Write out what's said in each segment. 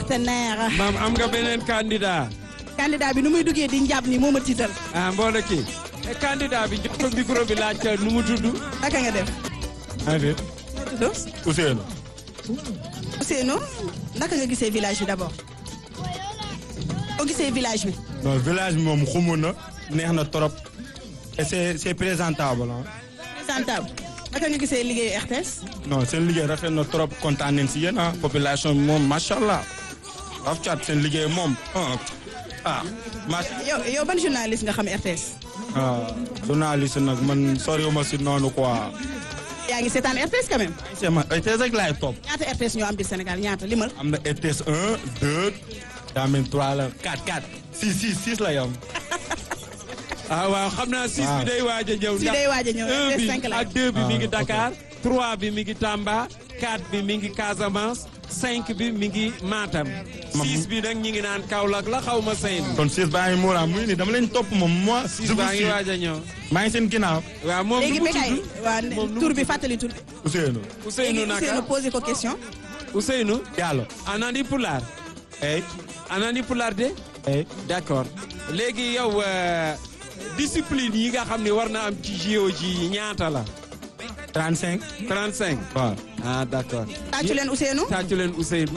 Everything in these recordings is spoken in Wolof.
partenaire. maam am nga beneen candidat. candidat bi nu muy duggee di njàpp ni moo ma tiital. ah mbooloo kii. candidat bi jox ko micro bi laaj ka nu mu tudd. naka nga def. maa ngi fi tudd Ousseynou. Ousseynou naka nga gisee village bi d'abord. boo gisee village bi. non village bi moom xumu na neex na trop et c'est c'est présentable ah. présentable naka nga gisee liggéeyu RTS. non seen liggéey rafet na trop kontaan nañ si yéen ah population bi moom macha allah. af cat seen liggéey moom ah ah macha yow yow ban journaliste nga xam RTS. ah journaliste nag man soriwuma si noonu quoi. yaa ngi seetaan RTS quand même. c'est ma RTS rek laay topp. ñaata RTS ñoo am biir Sénégal ñaata limal. am na RTS 1 2 daa mel 3 la 4 4 6 6 6 la yam. ah waaw xam naa six bi day waaj a ñëw. Si day waaj a ñëw, un bi cinq la. ak deux bi mi ngi Ah, ok. Dakar. trois bi mi ngi Tamba. quatre bi mi ngi Casamance. cinq bi mi ngi Matam. Ma- six bi nag ñi ngi naan Kaolack la xaw ma seen. kon 6 baa ngi muura muy ni dama leen topp moom moi. six je vous baa ngi suis. waaj a ñëw. maa ngi seen ginnaaw. waaw moom léegi nu mu Bécaye tudd waa moom nu tur mu bi tudd? fàttali tur bi. Ousseynou. Ousseynou léegi Ousseynou naka posé ko question. Ousseynou. Diallo. anandi pulaar. hey anandi pulaar de. hey d'accord léegi yow euh, discipline yi nga xam ne war na am ci JOJ yi ñaata la. 35. 35. waaw. ah d'accord. tàccu leen Ousseynou. tàccu leen Ousseynou.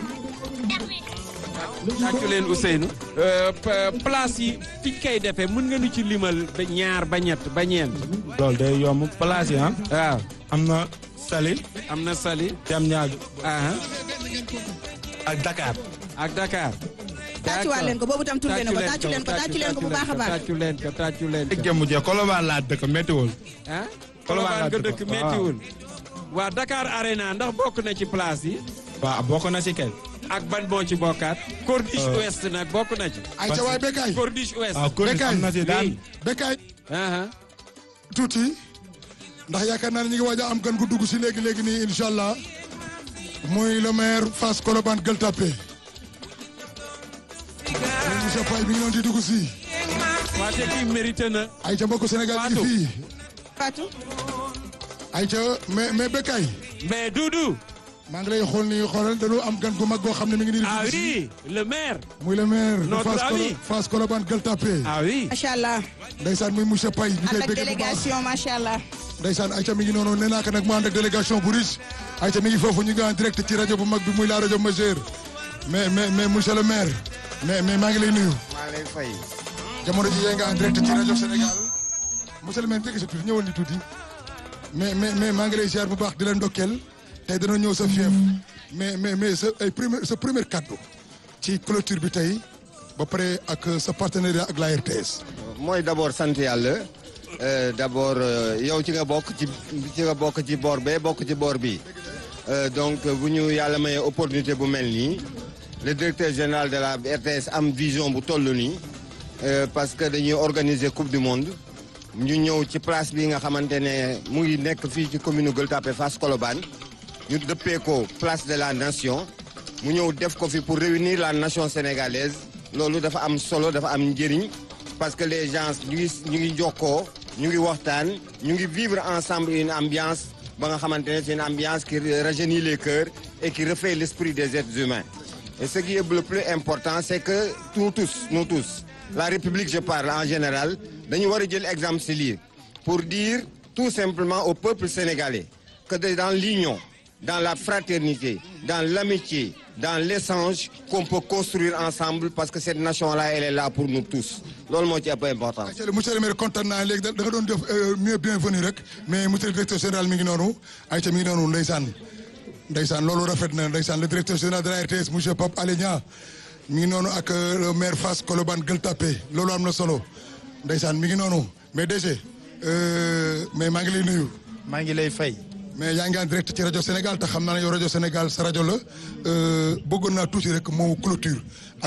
tàccu leen Ousseynou. Euh, pa- place yi fiñ koy defee mën nga nu ci limal ba ñaar ba ñett ba ñeent. loolu day yomb place yi ah. waaw am na Saly. am na Saly. Jam ñaaju ah ak Dakar. ak Dakar. tàccuwaat leen ko boobu tam turbe na ko tàccu leen ko tàccu leen ko bu baax a baax. tàccu leen ko tàccu leen ko. jëmm jee Colobane laa dëkk méttiwul. ah Colobane Colobane nga laa dëkk dëkk, méttiwul. waa Dakar Arena ndax bokk na ci place yi. waaw bokk na si kay. ak ban moo ci bokkaat. Corniche Euh. Ouest nag bokk na ci. ay ca waay Bécaye Corniche Ouest. waaw kon Bécaye. am na si daan. Bécaye ah tuuti ndax yaakaar naa ne ñu ngi waaj a am gan gu dugg si léegi léegi nii incha allah muy le maire Fass Colobane Gueule Tapée muy monsieur Faye bi ngi doon di dugg si waa te kii mérité na. ay ca mbokku Sénégal ñu ngi Fatou. fii Fatou. ay ca mais mais Bécaye mais Doudou. maa ngi lay xool nii xoolal dañoo am gan gu mag goo xam ne mi ngi nii di ah dugg si oui le maire. muy le maire de Notre Fass Colo- ami. Fass Colobane Gueule Tapée ah oui. macha allah. ndeysaan muy monsieur Paye ñu koy ànd ak bëgg bu baax délégation macha allah. ndeysaan Aïcha mi ngi noonu nee naa ko nag mu ànd ak délégation bu riche Aïcha mi ngi foofu ñu ngi en direct ci rajo bu mag bi muy la rajo majeure mais mais mais monsieur le maire mais mais maa ngi lay nuyu maa lay fay jamono ji yaa nga en direct ci rajo Sénégal monsieur le maire jege sa tuuti ñëwal ni tuuti mais mais mais maa ngi lay ziar bu baax di la ndokkeel tey dana ñëw sa fief mais mais mais sa ay premier sa premier kaddu ci clôture bi tey ba pare ak sa partenariat ak la RTS mooy d'abord sant yàlla euh, d'abord euh, yow ci nga bokk ci ci nga bokk ci boor bee bokk ci boor bi Euh, donc bu ñu yàlla mayee opportunité bu mel nii le directeur général de la RTS am vision bu toll nii euh, parce que dañuy organiser coupe du monde ñu ñëw ci place bi nga xamante ne mu ngi nekk fii ci commune Gueule Tapée Fass Colobane ñu dëppee ko place de la nation mu ñëw def ko fi pour réunir la nation sénégalaise loolu dafa am solo dafa am njëriñ parce que les gens ñu ngi ñu ngi jokkoo ñu ngi waxtaan ñu ngi vivre ensemble une ambiance ba nga xamante ne c'est une ambiance qui rajeunit les cœurs et qui refait l'esprit des êtres humains et ce qui est le plus important c'est que nous tous nous tous la République je parle en général dañu war a jël exemple ci lii pour dire tout simplement au peuple sénégalais que de- dans l'union dans la fraternité dans l'amitié dans l'échange qu'on peut construire ensemble parce que cette nation-là elle est là pour nous tous loolu moo ci ëpp important monsieur le monsieur le maire kontaan naa léegi da da nga doon def euh, mieux bienvenu rek mais monsieur le directeur général mi ngi noonu Aïcha mi ngi noonu ndeysaan ndeysaan loolu rafet na ndeysaan le directeur général de la RTS monsieur Pape Alé Niang mi ngi noonu ak euh, le maire Fass Colobane Gueule Tapée loolu am na solo ndeysaan mi ngi noonu mais DG euh, mais maa ngi lay nuyu maa ngi lay fay. mais yaa ngi en direct ci rajo Sénégal te xam naa ne yow rajo Sénégal sa rajo la euh, bëggoon naa tuuti rek moo clôture